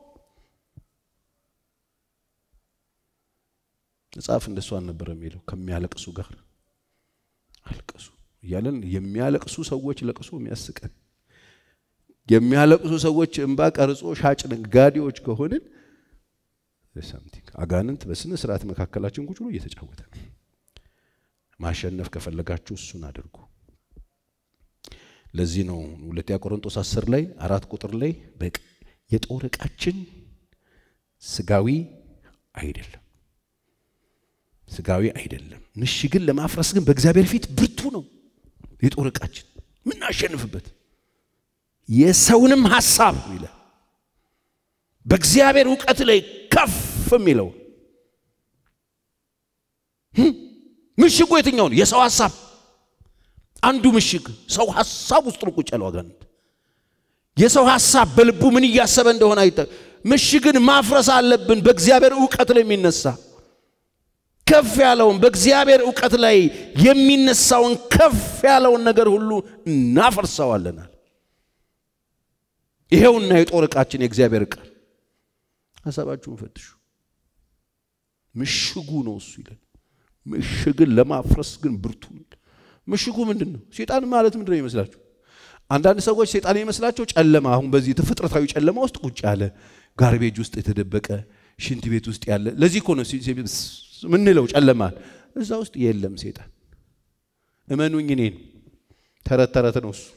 መጽሐፍ እንደሱ አልነበረ የሚለው ከሚያለቅሱ ጋር አልቅሱ እያለን የሚያለቅሱ ሰዎች ለቅሶ የሚያስቀን የሚያለቅሱ ሰዎች እንባ ቀርጾ ሻጭ ነጋዴዎች ከሆንን ሳምቲንግ አጋንንት በስነ ስርዓት መካከላችን ቁጭ ብሎ እየተጫወተ ነው። ማሸነፍ ከፈለጋችሁ እሱን አድርጉ። ለዚህ ነው ሁለተኛ ቆሮንቶስ አስር ላይ አራት ቁጥር ላይ የጦር ዕቃችን ስጋዊ አይደለም ስጋዊ አይደለም። ምሽግን ለማፍረስ ግን በእግዚአብሔር ፊት ብርቱ ነው። የጦር ዕቃችን የምናሸንፍበት የሰውንም ሐሳብ ይላል በእግዚአብሔር እውቀት ላይ ከፍ የሚለው ምሽጉ የትኛው ነው? የሰው ሐሳብ አንዱ ምሽግ ሰው ሐሳብ ውስጥ ነው ቁጭ ያለው አጋንንት። የሰው ሐሳብ በልቡ ምን እያሰበ እንደሆነ አይተ ምሽግን ማፍረስ አለብን። በእግዚአብሔር እውቀት ላይ የሚነሳ ከፍ ያለውን በእግዚአብሔር እውቀት ላይ የሚነሳውን ከፍ ያለውን ነገር ሁሉ እናፈርሰዋለናል። ይሄውና የጦር ዕቃችን የእግዚአብሔር ዕቃ። ሀሳባችሁን ፈትሹ። ምሽጉ ነው እሱ ይላል። ምሽግን ለማፍረስ ግን ብርቱ ነው። ምሽጉ ምንድን ነው? ሴጣን ማለት ምንድን ነው ይመስላችሁ? አንዳንድ ሰዎች ሴጣን ይመስላቸው ጨለማ፣ አሁን በዚህ ተፈጥረታዊ ጨለማ ውስጥ ቁጭ ያለ ጋርቤጅ ውስጥ የተደበቀ ሽንት ቤት ውስጥ ያለ ለዚህ እኮ ነው ምንለው ጨለማን። እዛ ውስጥ የለም ሴጣን። እመኑኝ፣ እኔን ተረት ተረት ነው እሱ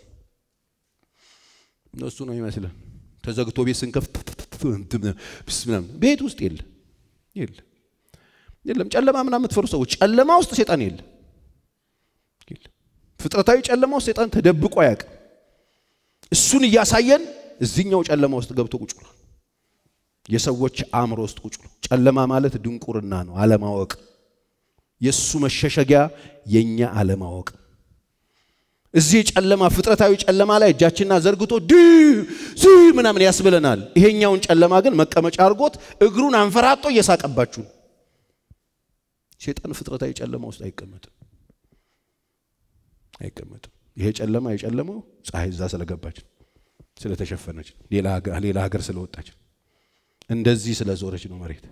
እሱ ነው ይመስለን። ተዘግቶ ቤት ስንከፍት ምናምን ቤት ውስጥ የለም የለም የለም። ጨለማ ምናምን የምትፈሩ ሰዎች ጨለማ ውስጥ ሴጣን የለም። ፍጥረታዊ ጨለማ ውስጥ ሴጣን ተደብቆ አያውቅም። እሱን እያሳየን እዚህኛው ጨለማ ውስጥ ገብቶ ቁጭ ብሏል። የሰዎች አእምሮ ውስጥ ቁጭ ብሎ ጨለማ ማለት ድንቁርና ነው፣ አለማወቅ። የእሱ መሸሸጊያ የእኛ አለማወቅ። እዚህ ጨለማ ፍጥረታዊ ጨለማ ላይ እጃችንና ዘርግቶ ድ ዝ ምናምን ያስብለናል። ይሄኛውን ጨለማ ግን መቀመጫ አድርጎት እግሩን አንፈራጦ እየሳቀባችሁ ነው። ሴጣን ፍጥረታዊ ጨለማ ውስጥ አይቀመጥም አይቀመጥም። ይሄ ጨለማ የጨለመው ፀሐይ እዛ ስለገባች ስለተሸፈነች፣ ሌላ ሀገር ስለወጣች እንደዚህ ስለዞረች ነው መሬት።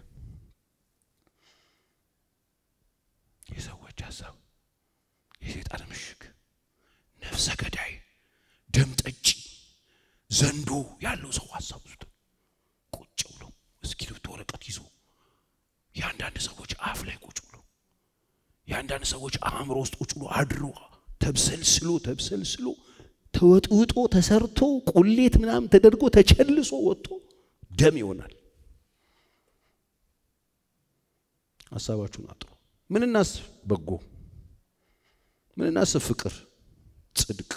የሰዎች ሀሳብ የሴጣን ምሽግ፣ ነፍሰ ገዳይ፣ ደም ጠጪ፣ ዘንዶ ያለው ሰው ሀሳብ ውስጥ ቁጭ ብሎ እስክሪብቶ ወረቀት ይዞ የአንዳንድ ሰዎች አፍ ላይ ቁጭ ብሎ የአንዳንድ ሰዎች አእምሮ ውስጥ ቁጭ ብሎ አድሮ ተብሰልስሎ ተብሰልስሎ ተወጥውጦ ተሰርቶ ቁሌት ምናምን ተደርጎ ተቸልሶ ወጥቶ ደም ይሆናል። ሀሳባችሁን አጥሩ። ምን እናስብ? በጎ ምን እናስብ? ፍቅር፣ ጽድቅ፣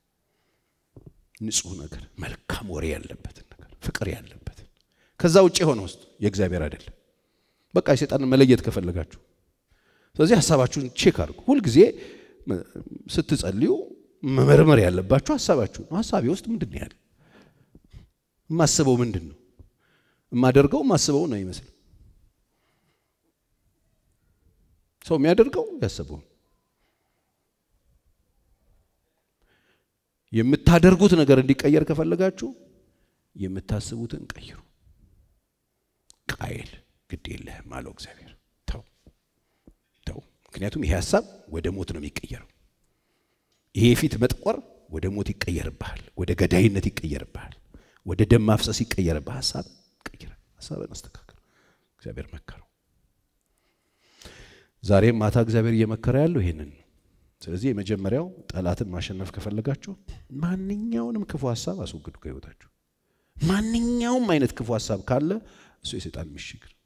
ንጹህ ነገር፣ መልካም ወሬ ያለበትን ነገር፣ ፍቅር ያለበትን። ከዛ ውጭ የሆነ ውስጥ የእግዚአብሔር አይደለም። በቃ የሰይጣንን መለየት ከፈለጋችሁ። ስለዚህ ሀሳባችሁን ቼክ አድርጉ። ሁልጊዜ ስትጸልዩ መመርመር ያለባችሁ ሀሳባችሁ ነው። ሀሳቤ ውስጥ ምንድን ነው ያለ? የማስበው ምንድን ነው? የማደርገው የማስበው ነው ይመስል ሰው የሚያደርገው ያሰበውን የምታደርጉት ነገር እንዲቀየር ከፈለጋችሁ የምታስቡትን ቀይሩ። ቃየል ግድ የለህም አለው እግዚአብሔር። ተው ተው፣ ምክንያቱም ይሄ ሀሳብ ወደ ሞት ነው የሚቀየረው። ይሄ የፊት መጥቆር ወደ ሞት ይቀየርብሃል፣ ወደ ገዳይነት ይቀየርብሃል፣ ወደ ደም ማፍሰስ ይቀየርብህ። ሀሳብ ቀይረ፣ ሀሳብን አስተካክል። እግዚአብሔር መከረው። ዛሬም ማታ እግዚአብሔር እየመከረ ያለው ይሄንን ነው። ስለዚህ የመጀመሪያው ጠላትን ማሸነፍ ከፈለጋችሁ ማንኛውንም ክፉ ሀሳብ አስወግዱ ከህይወታችሁ። ማንኛውም አይነት ክፉ ሀሳብ ካለ እሱ የሰይጣን ምሽግ ነው።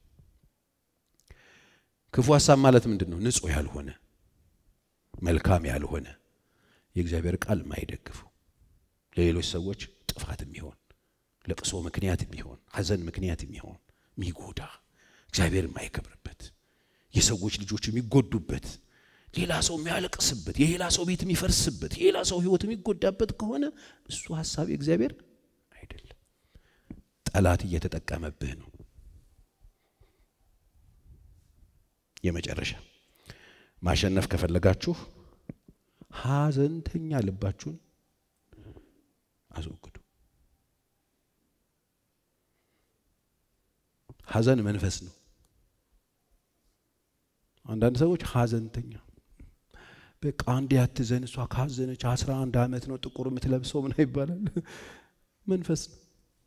ክፉ ሀሳብ ማለት ምንድን ነው? ንጹሕ ያልሆነ መልካም ያልሆነ የእግዚአብሔር ቃል የማይደግፉ ለሌሎች ሰዎች ጥፋት የሚሆን ለቅሶ ምክንያት የሚሆን ሐዘን ምክንያት የሚሆን የሚጎዳ እግዚአብሔር የማይከብርበት የሰዎች ልጆች የሚጎዱበት ሌላ ሰው የሚያለቅስበት የሌላ ሰው ቤት የሚፈርስበት የሌላ ሰው ህይወት የሚጎዳበት ከሆነ እሱ ሀሳብ የእግዚአብሔር አይደለም። ጠላት እየተጠቀመብህ ነው። የመጨረሻ ማሸነፍ ከፈለጋችሁ ሐዘንተኛ ልባችሁን አስወግዱ። ሐዘን መንፈስ ነው። አንዳንድ ሰዎች ሐዘንተኛ በቃ አንዴ አትዘን፣ እሷ ካዘነች አስራ አንድ ዓመት ነው ጥቁር የምትለብሰው ምን ይባላል? መንፈስ ነው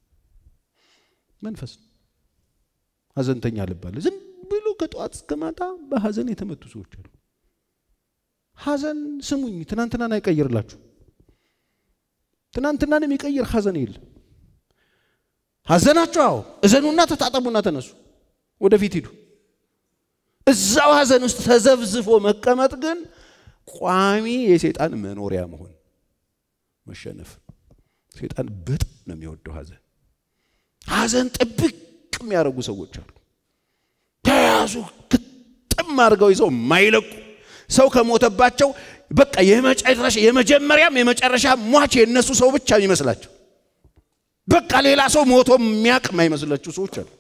መንፈስ ነው። ሐዘንተኛ ልባለ ዝም ብሎ ከጠዋት እስከ ማታ በሐዘን የተመቱ ሰዎች አሉ። ሐዘን ስሙኝ፣ ትናንትናን አይቀይርላችሁ። ትናንትናን የሚቀይር ሐዘን የለም። ሐዘናችሁ አዎ፣ እዘኑና ተጣጠቡና ተነሱ፣ ወደፊት ሂዱ። እዛው ሐዘን ውስጥ ተዘብዝፎ መቀመጥ ግን ቋሚ የሰይጣን መኖሪያ መሆን መሸነፍ። ሰይጣን በጣም ነው የሚወደው ሐዘን። ሐዘን ጥብቅ የሚያደርጉ ሰዎች አሉ። ተያዙ ግጥም አድርገው ይዘው የማይለቁ ሰው ከሞተባቸው በቃ የመጨረሻ የመጀመሪያም የመጨረሻ ሟች የእነሱ ሰው ብቻ የሚመስላቸው በቃ ሌላ ሰው ሞቶ የሚያውቅ የማይመስላቸው ሰዎች አሉ።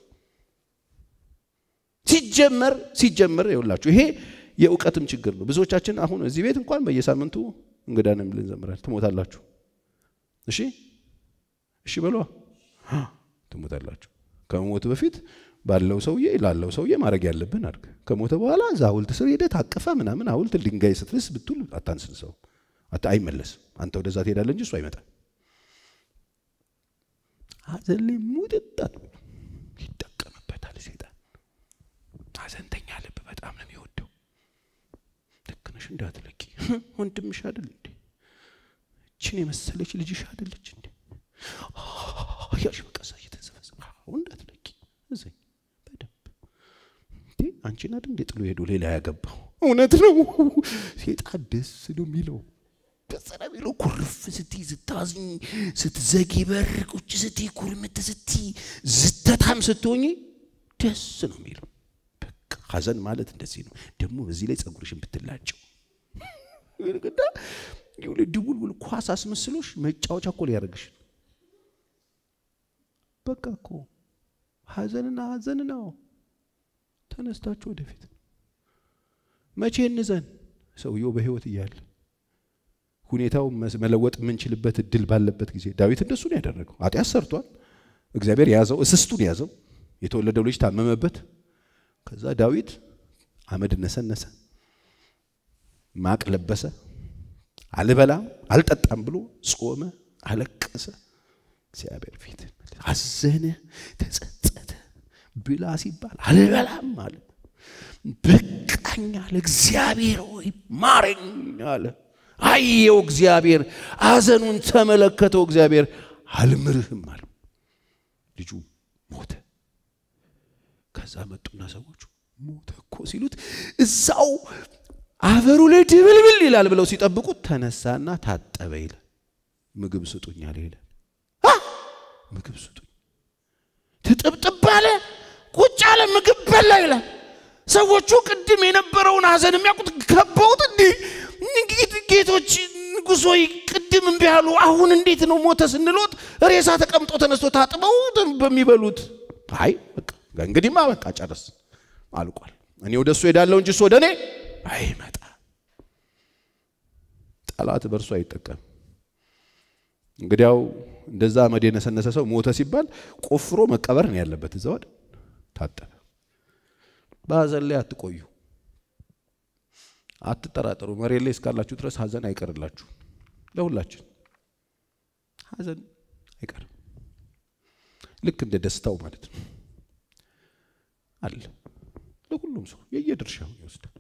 ሲጀመር ሲጀመር ይኸውላችሁ ይሄ የእውቀትም ችግር ነው። ብዙዎቻችን አሁን እዚህ ቤት እንኳን በየሳምንቱ እንግዳንም ልንዘምራል። ትሞታላችሁ። እሺ እሺ በሏ ትሞታላችሁ። ከመሞት በፊት ባለው ሰውዬ ላለው ሰውዬ ማድረግ ያለብን አድርግ። ከሞተ በኋላ እዛ ሐውልት ስር ሄደህ ታቀፈ ምናምን ሐውልት ድንጋይ ስትልስ ብትል አታንስን። ሰው አይመለስም። አንተ ወደዛ ትሄዳለህ እንጂ እሱ አይመጣም። ሐዘን ላይ ሙጥጣት ይጠቀምበታል ሴጣን። ሐዘንተኛ ልብ በጣም ነው የሚወደው። ልክ ነሽ እንዳትለቂ ወንድምሽ አይደል እንዴ? እችን የመሰለች ልጅሽ አይደለች እንዴ? ያሽ በቀሳ እየተንሰፈሰ እንዳትለቂ እዘኝ በደንብ እንዴ አንቺን አይደል እንዴ ጥሎ ሄዶ ሌላ ያገባው? እውነት ነው። ሴጣን ደስ ነው የሚለው ደስ ነው የሚለው። ኩርፍ ስትይ ስታዝኝ፣ ስትዘጊ በር ቁጭ ስትይ፣ ኩርምት ስትይ፣ ዝተታም ስትሆኝ ደስ ነው የሚለው። በቃ ሐዘን ማለት እንደዚህ ነው። ደግሞ በዚህ ላይ ጸጉርሽን ብትላጨው ግዳ ድቡልቡል ኳስ አስመስሎሽ መጫወቻ እኮ ሊያደርግሽ በቃ እኮ ሐዘንና ሐዘን ነው። ተነስታችሁ ወደፊት መቼ እንዘን? ሰውየው በሕይወት እያለ ሁኔታው መለወጥ የምንችልበት እድል ባለበት ጊዜ ዳዊት እንደሱ ነው ያደረገው። ኃጢአት ሰርቷል። እግዚአብሔር ያዘው፣ እስስቱን ያዘው። የተወለደው ልጅ ታመመበት። ከዛ ዳዊት አመድ ነሰነሰ፣ ማቅ ለበሰ፣ አልበላም አልጠጣም ብሎ ጾመ፣ አለቀሰ። እግዚአብሔር ፊት አዘነ፣ ተጸጸተ። ብላ ሲባል አልበላም አለ። በቃኝ አለ። እግዚአብሔር ሆይ ማረኝ አለ። አየው እግዚአብሔር፣ ሐዘኑን ተመለከተው እግዚአብሔር። አልምርህም አለው። ልጁ ሞተ። ከዛ መጡና ሰዎቹ ሞተ እኮ ሲሉት እዛው አፈሩ ላይ ድብልብል ይላል ብለው ሲጠብቁት ተነሳና ታጠበ ይላል። ምግብ ስጡኝ አለ ይላል። ምግብ ስጡኝ ትጥብጥብ አለ። ቁጭ አለ፣ ምግብ በላ ይላል። ሰዎቹ ቅድም የነበረውን ሐዘን የሚያውቁት ከበውት እንዲህ ጌቶች ንጉሥ ሆይ ቅድም እምቢ አሉ፣ አሁን እንዴት ነው ሞተ ስንሎት ሬሳ ተቀምጦ ተነስቶ ታጥበው በሚበሉት አይ በቃ እንግዲህማ በቃ ጨረስ አልቋል። እኔ ወደ እሱ ሄዳለሁ እንጂ እሱ ወደ እኔ አይመጣ። ጠላት በእርሱ አይጠቀም። እንግዲያው እንደዛ አመድ የነሰነሰ ሰው ሞተ ሲባል ቆፍሮ መቀበር ነው ያለበት። እዛ ወደ ታጠበ። በሐዘን ላይ አትቆዩ፣ አትጠራጠሩ። መሬት ላይ እስካላችሁ ድረስ ሐዘን አይቀርላችሁ። ለሁላችን ሐዘን አይቀርም። ልክ እንደ ደስታው ማለት ነው አለ። ለሁሉም ሰው የየድርሻውን ይወስዳል፣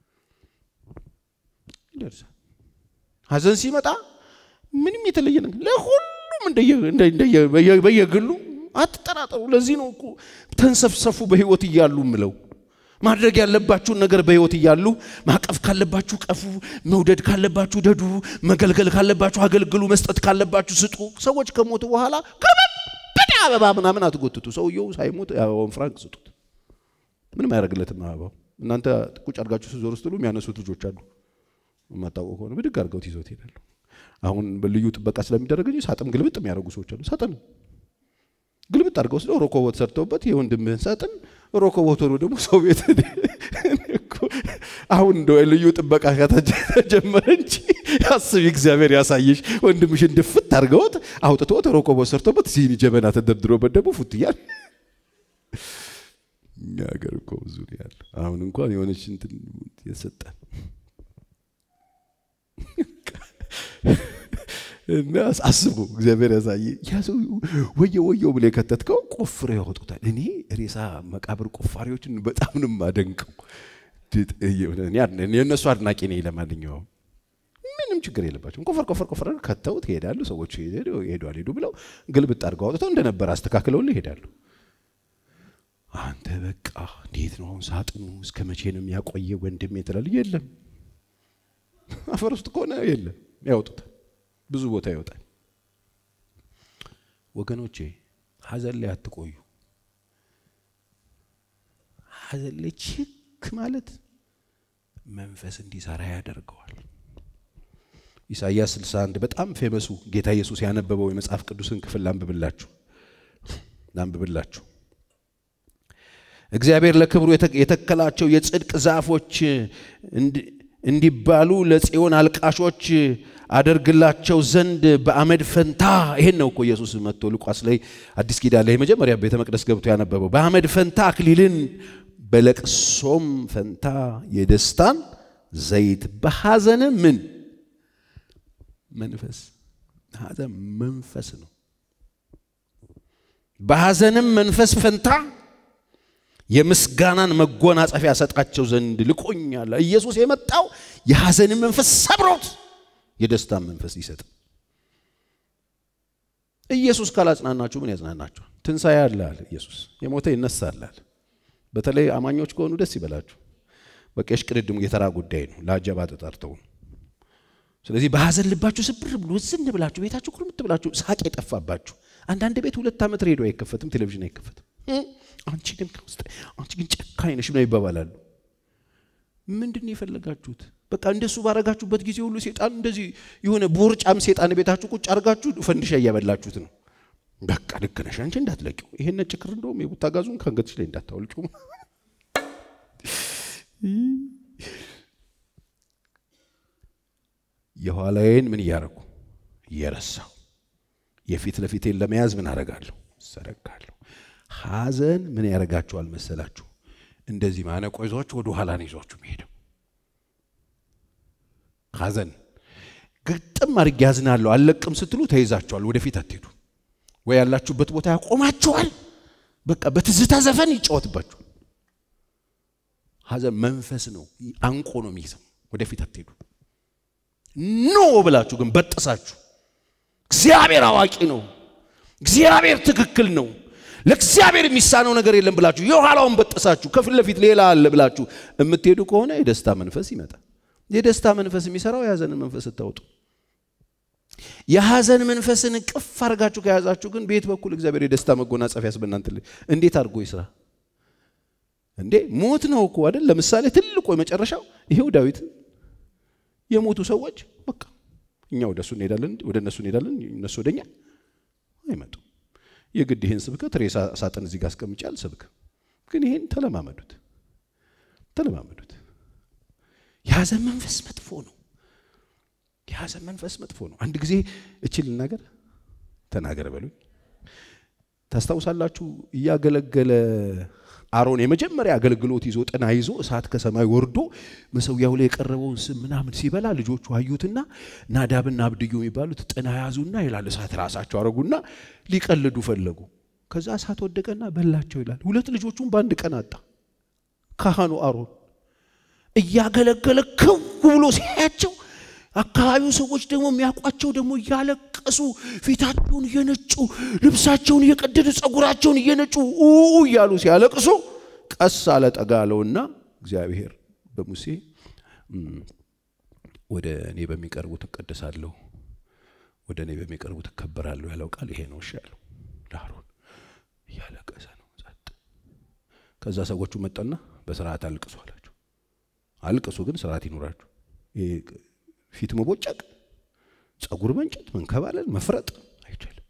ይደርሳል። ሐዘን ሲመጣ ምንም የተለየ ነገር ለሁሉም በየግሉ አትጠራጠሩ። ለዚህ ነው እኮ ተንሰፍሰፉ በህይወት እያሉ ምለው ማድረግ ያለባችሁን ነገር በህይወት እያሉ ማቀፍ ካለባችሁ ቀፉ፣ መውደድ ካለባችሁ ደዱ፣ መገልገል ካለባችሁ አገልግሉ፣ መስጠት ካለባችሁ ስጡ። ሰዎች ከሞቱ በኋላ ከበደ አበባ ምናምን አትጎትቱ። ሰውየው ሳይሞት አበባውን ፍራንክ ስጡት። ምንም አያደርግለትም አበባው። እናንተ ቁጭ አድርጋችሁ ስዞር ስትሉ የሚያነሱት ልጆች አሉ። የማታውቀው ከሆነ ብድግ አድርገውት ይዞት ይሄዳሉ። አሁን በልዩ ጥበቃ ስለሚደረግ እንጂ ሳጥን ግልብጥ የሚያደርጉ ሰዎች አሉ። ሳጥን ግልብጥ አድርገው ወስደው ሮኮቦት ሰርተውበት የወንድምህን ሳጥን ሮኮቦት ሆኖ ደግሞ ሰው ቤት አሁን እንደ ልዩ ጥበቃ ከተጀመረ እንጂ አስቢ፣ እግዚአብሔር ያሳየሽ። ወንድምሽን ድፍት አድርገውት አውጥቶት ሮኮቦት ሰርተውበት ሲኒ ጀበና ተደርድሮበት ደግሞ ፉት እያል እኛ ሀገር እኮ ብዙ ነው ያለው። አሁን እንኳን የሆነች እንትን የሰጠን እና አስቡ እግዚአብሔር ያሳየ ያ ሰው ወየው ወየው ብለ የከተትከው ቆፍሮ ያወጡታል። እኔ ሬሳ መቃብር ቆፋሪዎችን በጣም ነው የማደንቀው። የእነሱ አድናቂ ነኝ። ለማንኛውም ምንም ችግር የለባቸውም። ቆፈር ቆፈር ቆፈር ከተው ትሄዳሉ። ሰዎች ሄዱ አልሄዱ ብለው ግልብጥ አድርገው አውጥተው እንደነበር አስተካክለውልህ ይሄዳሉ። አንተ በቃ እንዴት ነው አሁን ሳጥኑ እስከ መቼ ነው የሚያቆየ ወንድም ትላለህ። የለም አፈር ውስጥ ከሆነ የለም ያወጡታል። ብዙ ቦታ ይወጣል። ወገኖቼ ሐዘን ላይ አትቆዩ። ሐዘን ላይ ችክ ማለት መንፈስ እንዲሰራ ያደርገዋል። ኢሳይያስ 61 በጣም ፌመሱ ጌታ ኢየሱስ ያነበበው የመጽሐፍ ቅዱስን ክፍል ላንብብላችሁ ላንብብላችሁ። እግዚአብሔር ለክብሩ የተከላቸው የጽድቅ ዛፎች እንዲባሉ ለጽዮን አልቃሾች አደርግላቸው ዘንድ በአመድ ፈንታ ይሄን ነው እኮ ኢየሱስ መጥቶ ሉቃስ ላይ አዲስ ኪዳን ላይ መጀመሪያ ቤተ መቅደስ ገብቶ ያነበበው በአመድ ፈንታ አክሊልን በለቅሶም ፈንታ የደስታን ዘይት በሐዘንም ምን መንፈስ ሐዘን መንፈስ ነው። በሐዘንም መንፈስ ፈንታ የምስጋናን መጎናጸፊያ ሰጣቸው ዘንድ ልኮኛል። ኢየሱስ የመጣው የሐዘንን መንፈስ ሰብሮት የደስታን መንፈስ ሊሰጥ። ኢየሱስ ካላጽናናችሁ ምን ያጽናናችኋል? ትንሣኤ አለ አለ ኢየሱስ። የሞተ ይነሳል አለ። በተለይ አማኞች ከሆኑ ደስ ይበላችሁ። በቃ የሽቅድድሙ የተራ ጉዳይ ነው። ለአጀባ ተጠርተው ነው። ስለዚህ በሐዘን ልባችሁ ስብር ብሎ ዝን ብላችሁ ቤታችሁ ኩርምት ብላችሁ ሳቅ የጠፋባችሁ አንዳንድ ቤት ሁለት ዓመት ሬዲዮ አይከፈትም፣ ቴሌቪዥን አይከፈትም። አንቺ ግን ከውስጥ አንቺ ግን ጨካኝ ነሽ ነው ይባባላሉ። ምንድን ነው የፈለጋችሁት? በቃ እንደሱ ባረጋችሁበት ጊዜ ሁሉ ሴጣን እንደዚህ የሆነ ቦርጫም ሴጣን ቤታችሁ ቁጭ አድርጋችሁ ፈንዲሻ እያበላችሁት ነው። በቃ ልክ ነሽ አንቺ እንዳትለቂው። ይሄን ነጭ ክር እንደውም የቡታጋዙን ከአንገትሽ ላይ እንዳታወልጩ። የኋላዬን ምን እያረኩ እየረሳው የፊት ለፊቴን ለመያዝ ምን አረጋለሁ? ሰረጋለሁ። ሐዘን ምን ያደርጋችኋል መሰላችሁ? እንደዚህ ማነቆ ይዟችሁ ወደ ኋላ ነው ይዟችሁ የሚሄደው። ሐዘን ግጥም አድርጌ ያዝናለሁ አልለቅም ስትሉ ተይዛችኋል። ወደፊት አትሄዱ ወይ ያላችሁበት ቦታ ያቆማችኋል። በቃ በትዝታ ዘፈን ይጫወትባችኋል። ሐዘን መንፈስ ነው፣ አንቆ ነው የሚይዘው። ወደፊት አትሄዱ። ኖ ብላችሁ ግን በጥሳችሁ እግዚአብሔር አዋቂ ነው፣ እግዚአብሔር ትክክል ነው፣ ለእግዚአብሔር የሚሳነው ነገር የለም ብላችሁ የኋላውን በጥሳችሁ ከፊት ለፊት ሌላ አለ ብላችሁ የምትሄዱ ከሆነ የደስታ መንፈስ ይመጣል። የደስታ መንፈስ የሚሰራው የሐዘንን መንፈስ ስታወጡ፣ የሐዘን መንፈስን ቅፍ አድርጋችሁ ከያዛችሁ ግን በየት በኩል እግዚአብሔር የደስታ መጎናጸፊያስ በእናንተ ላይ እንዴት አድርጎ ይስራ? እንዴ ሞት ነው እኮ አይደል? ለምሳሌ ትልቁ የመጨረሻው ይሄው ዳዊት የሞቱ ሰዎች በቃ እኛ ወደ እሱ እንሄዳለን፣ ወደ እነሱ እንሄዳለን፣ እነሱ ወደኛ አይመጡም። የግድ ይህን ስብከት ሬሳ ሳጥን እዚህ ጋር አስቀምጬ አልሰብክም። ግን ይሄን ተለማመዱት፣ ተለማመዱት። የሐዘን መንፈስ መጥፎ ነው። የሐዘን መንፈስ መጥፎ ነው። አንድ ጊዜ እችል ልናገር ተናገር በሉኝ። ታስታውሳላችሁ? እያገለገለ አሮን የመጀመሪያ አገልግሎት ይዞ ጥና ይዞ እሳት ከሰማይ ወርዶ መሰዊያው ላይ የቀረበውን ስም ምናምን ሲበላ ልጆቹ አዩትና ናዳብና አብድዩ የሚባሉት ጥና ያዙና ይላል እሳት ራሳቸው አረጉና ሊቀልዱ ፈለጉ። ከዛ እሳት ወደቀና በላቸው ይላል። ሁለት ልጆቹን በአንድ ቀን አጣ። ካህኑ አሮን እያገለገለ ክው ብሎ ሲያያቸው አካባቢው ሰዎች ደግሞ የሚያውቋቸው ደግሞ እያለቀሱ ፊታቸውን እየነጩ ልብሳቸውን እየቀደዱ ጸጉራቸውን እየነጩ ኡ እያሉ ሲያለቅሱ ቀስ አለ ጠጋ አለውና እግዚአብሔር በሙሴ ወደ እኔ በሚቀርቡት እቀደሳለሁ፣ ወደ እኔ በሚቀርቡት እከበራለሁ ያለው ቃል ይሄ ነው። እሺ ያለው ለአሮን እያለቀሰ ነው። ጸጥ ከዛ ሰዎቹ መጣና በስርዓት አልቅሱ አላቸው። አልቅሱ ግን ስርዓት ይኖራችሁ ፊት መቦጨቅ፣ ጸጉር መንጨት፣ መንከባለል፣ መፍረጥ አይቻልም።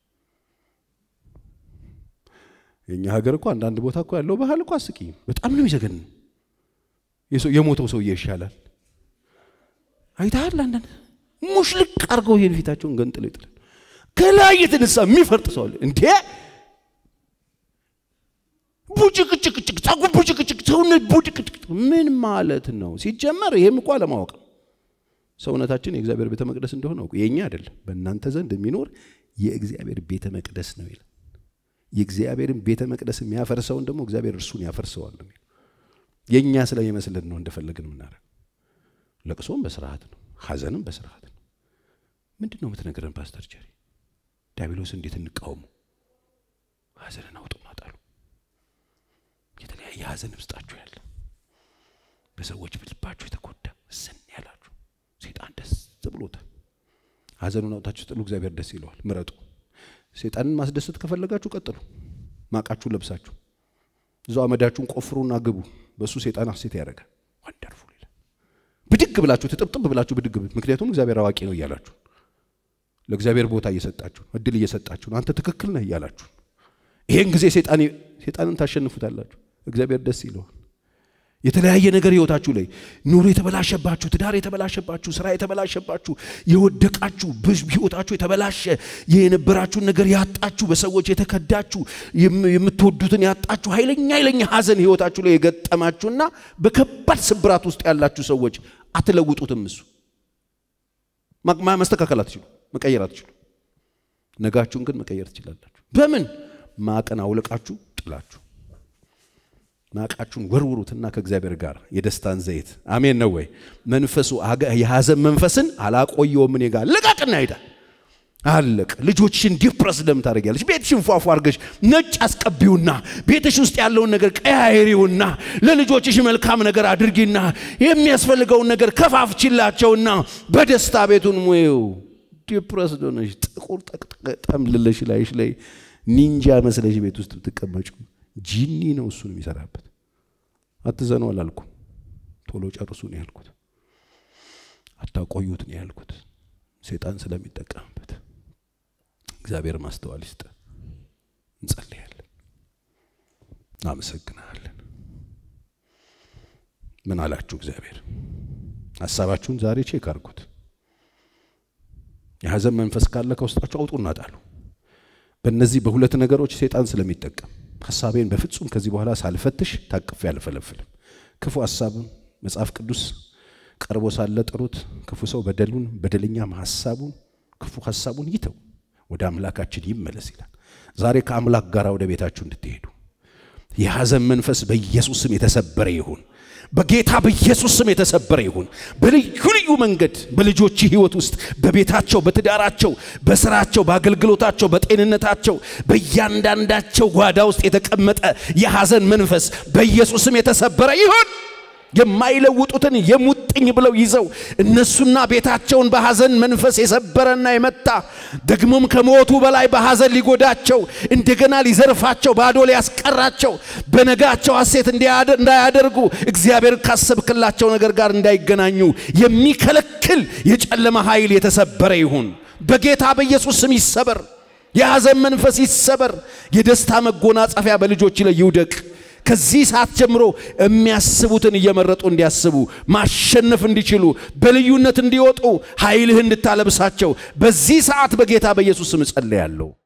የእኛ ሀገር እኮ አንዳንድ ቦታ እኮ ያለው ባህል እኮ አስቂኝ በጣም ነው የሚዘገን። የሞተው ሰውዬ ይሻላል። አይተሃል? አንዳንድ ሙሽልቅ አድርገው ይሄን ፊታቸውን ገንጥለው ይጥላል። ከላይ የተነሳ የሚፈርጥ ሰው አለ እንዴ! ቡጭቅጭቅጭቅ ጸጉር ቡጭቅጭቅ፣ ሰውነት ቡጭቅጭቅ ምን ማለት ነው? ሲጀመር ይሄም እኮ አለማወቅ ነው። ሰውነታችን የእግዚአብሔር ቤተ መቅደስ እንደሆነ እኮ የእኛ አይደለም፣ በእናንተ ዘንድ የሚኖር የእግዚአብሔር ቤተ መቅደስ ነው ይላል። የእግዚአብሔርን ቤተ መቅደስ የሚያፈርሰውን ደግሞ እግዚአብሔር እርሱን ያፈርሰዋል ነው የሚለው። የእኛ ስለሚመስልን ነው እንደፈለግን የምናደርገው። ለቅሶም በስርዓት ነው፣ ሐዘንም በስርዓት ነው። ምንድን ነው የምትነግረን ፓስተር ጀሪ? ዲያብሎስ እንዴት እንቃወሙ? ሐዘንን አውጡና ጣሉ። የተለያየ ሐዘን ውስጣችሁ ያለ በሰዎች ልባችሁ የተጎዳ ስን ያላችሁ ሴጣን ደስ ብሎታል። ሐዘኑን አውጣችሁ ጥሉ፣ እግዚአብሔር ደስ ይለዋል። ምረጡ። ሴጣንን ማስደሰት ከፈለጋችሁ ቀጥሉ። ማቃችሁን ለብሳችሁ እዛው አመዳችሁን ቆፍሩና ግቡ። በእሱ ሴጣን ሐሴት ያደርጋል። ወንደርፉል ይላል። ብድግ ብላችሁ ትጥብጥብ ብላችሁ ብድግ ብ ምክንያቱም እግዚአብሔር አዋቂ ነው እያላችሁ ለእግዚአብሔር ቦታ እየሰጣችሁ እድል እየሰጣችሁ አንተ ትክክል ነህ እያላችሁ ይሄን ጊዜ ሴጣንን ታሸንፉታላችሁ። እግዚአብሔር ደስ ይለዋል። የተለያየ ነገር ህይወታችሁ ላይ ኑሮ የተበላሸባችሁ፣ ትዳር የተበላሸባችሁ፣ ስራ የተበላሸባችሁ፣ የወደቃችሁ ህይወታችሁ የተበላሸ የነበራችሁን ነገር ያጣችሁ፣ በሰዎች የተከዳችሁ፣ የምትወዱትን ያጣችሁ፣ ኃይለኛ ኃይለኛ ሀዘን ህይወታችሁ ላይ የገጠማችሁና በከባድ ስብራት ውስጥ ያላችሁ ሰዎች አትለውጡትም። እሱ ማስተካከል አትችሉ፣ መቀየር አትችሉ። ነጋችሁን ግን መቀየር ትችላላችሁ። በምን ማቅን አውልቃችሁ ጥላችሁ ማቃችሁን ወርውሩትና ከእግዚአብሔር ጋር የደስታን ዘይት አሜን ነው ወይ? መንፈሱ የሐዘን መንፈስን አላቆየውም እኔ ጋር ልቀቅና ሄዳ አለቅ። ልጆችሽን ዲፕረስ ለምን ታደርጊያለሽ? ቤትሽን ፏፏ አድርገሽ ነጭ አስቀቢውና ቤትሽ ውስጥ ያለውን ነገር ቀያይሪውና ለልጆችሽ መልካም ነገር አድርጊና የሚያስፈልገውን ነገር ከፋፍችላቸውና በደስታ ቤቱን ሙየው። ዲፕረስ ሆነሽ ጥቁር ጠምልለሽ ላይሽ ላይ ኒንጃ መስለሽ ቤት ውስጥ ብትቀመጩ ጂኒ ነው እሱን የሚሰራበት። አትዘኑ አላልኩም፣ ቶሎ ጨርሱ ነው ያልኩት። አታቆዩት ነው ያልኩት፣ ሴጣን ስለሚጠቀምበት። እግዚአብሔር ማስተዋል ይስጥ። እንጸልያለን። እናመሰግናለን። ምን አላችሁ እግዚአብሔር? ሀሳባችሁን ዛሬ ቼክ አድርጉት። የሐዘን መንፈስ ካለ ከውስጣችሁ አውጡና ጣሉ። በእነዚህ በሁለት ነገሮች ሴጣን ስለሚጠቀም ሀሳቤን በፍጹም ከዚህ በኋላ ሳልፈትሽ ታቅፌ አልፈለፍልም። ክፉ ሀሳብን መጽሐፍ ቅዱስ ቀርቦ ሳለ ጥሩት። ክፉ ሰው በደሉን በደለኛም ሀሳቡን ክፉ ሀሳቡን ይተው ወደ አምላካችን ይመለስ ይላል። ዛሬ ከአምላክ ጋር ወደ ቤታችሁ እንድትሄዱ የሐዘን መንፈስ በኢየሱስ ስም የተሰበረ ይሁን። በጌታ በኢየሱስ ስም የተሰበረ ይሁን። በልዩ ልዩ መንገድ በልጆች ሕይወት ውስጥ በቤታቸው፣ በትዳራቸው፣ በስራቸው፣ በአገልግሎታቸው፣ በጤንነታቸው በእያንዳንዳቸው ጓዳ ውስጥ የተቀመጠ የሐዘን መንፈስ በኢየሱስ ስም የተሰበረ ይሁን። የማይለውጡትን የሙጥኝ ብለው ይዘው እነሱና ቤታቸውን በሐዘን መንፈስ የሰበረና የመታ ደግሞም ከሞቱ በላይ በሐዘን ሊጎዳቸው እንደገና ሊዘርፋቸው ባዶ ሊያስቀራቸው በነጋቸው ሐሴት እንዳያደርጉ እግዚአብሔር ካሰብክላቸው ነገር ጋር እንዳይገናኙ የሚከለክል የጨለማ ኃይል የተሰበረ ይሁን። በጌታ በኢየሱስ ስም ይሰበር። የሐዘን መንፈስ ይሰበር። የደስታ መጎናጸፊያ በልጆች ላይ ይውደቅ። ከዚህ ሰዓት ጀምሮ የሚያስቡትን እየመረጡ እንዲያስቡ ማሸነፍ እንዲችሉ በልዩነት እንዲወጡ ኃይልህ እንድታለብሳቸው በዚህ ሰዓት በጌታ በኢየሱስ ስም እጸልያለሁ።